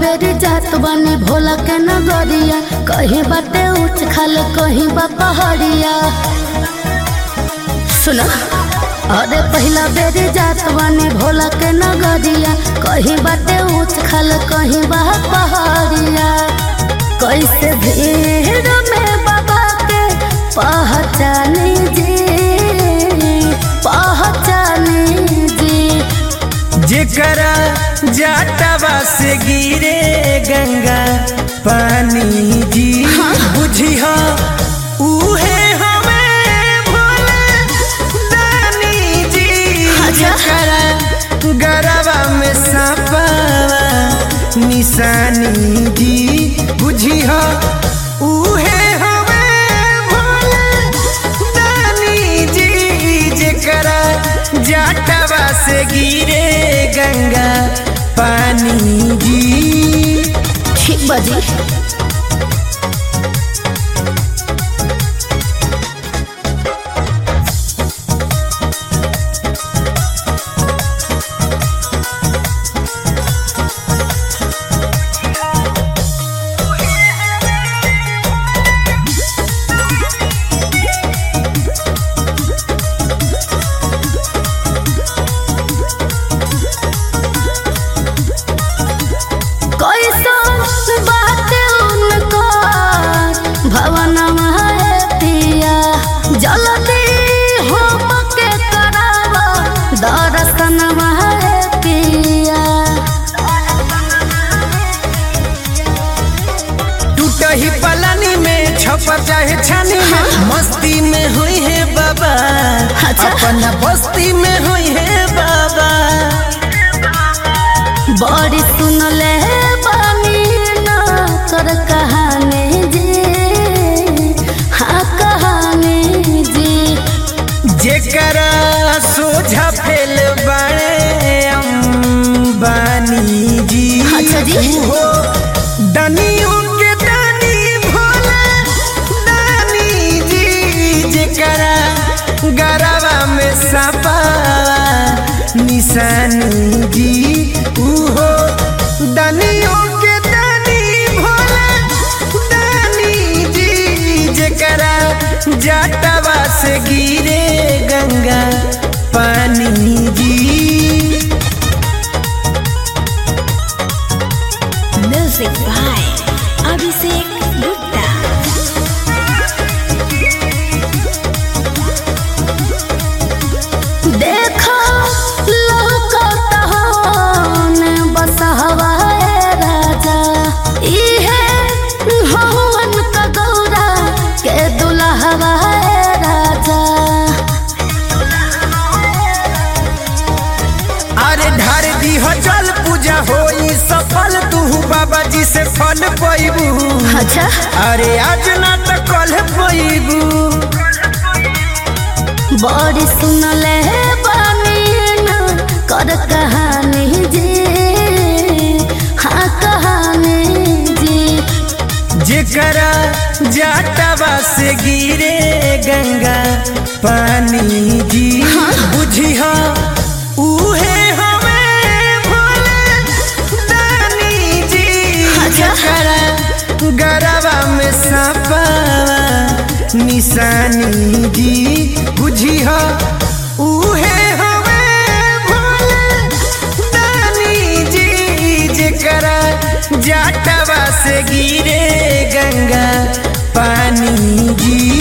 बेरी जात बनी भोला के नगरिया कहीं बाटे ऊंच खाल कहीं बा पहाड़िया सुना अरे पहला बेरी जात बनी भोला के नगरिया कहीं बाटे ऊंच खाल कहीं बा पहाड़िया कैसे भीड़ में बाबा के पहचानी जी पहचानी जी जेकरा जाटवा से गिरे गंगा पानी जी बुझिह उहे हमें भोले दानी जी अच्छा। जेकरा गरवा में सपावा निशानी जी बुझिह उहे हमें भोले दानी जी जेकरा जाटवा से गिरे गंगा पानी जी ठीक बाजी कैसा बात उनको भवन है पिया जल्दी होम के करावा दर्शन है पिया टूटही पलानी में छपा चाहे छानी में मस्ती में हुई है बाबा अच्छा। अपना बस्ती में हुई है बाबा बड़ी सुनले बानी ना कर कहानी जी हाँ कहानी जी जेकरा सोझा फेल बड़े अंबानी जी अच्छा जी। हो दनियों के दानी भोले दानी जी जेकरा गरवा में सपा निशानी जी उहो दनियों के दानी भोले दानी जी जेकरा जाटवा से गिरे गंगा पानी जी Music by Abhishek Gupta. देखो लौकत होने बस हवाए राजा इहे हवन का गौरा के दुल्हवाए राजा अरे ढार दी हो जल पूजा होई सफल तू बाबा जी से फल पैबू अच्छा अरे आज ना तो कल पैबू बड़ी सुनले बानी ना कर कहानी जी हाँ कहानी जी जेकरा जाटवा से गिरे गंगा पानी जी बुझिह उहे हमें भोले दानी जी अच्छा। जेकरा गरवा में सपावा निशानी जी बुझिह उहे हमें भोले दानी जी जेकरा जाटवा से गिरे गंगा पानी जी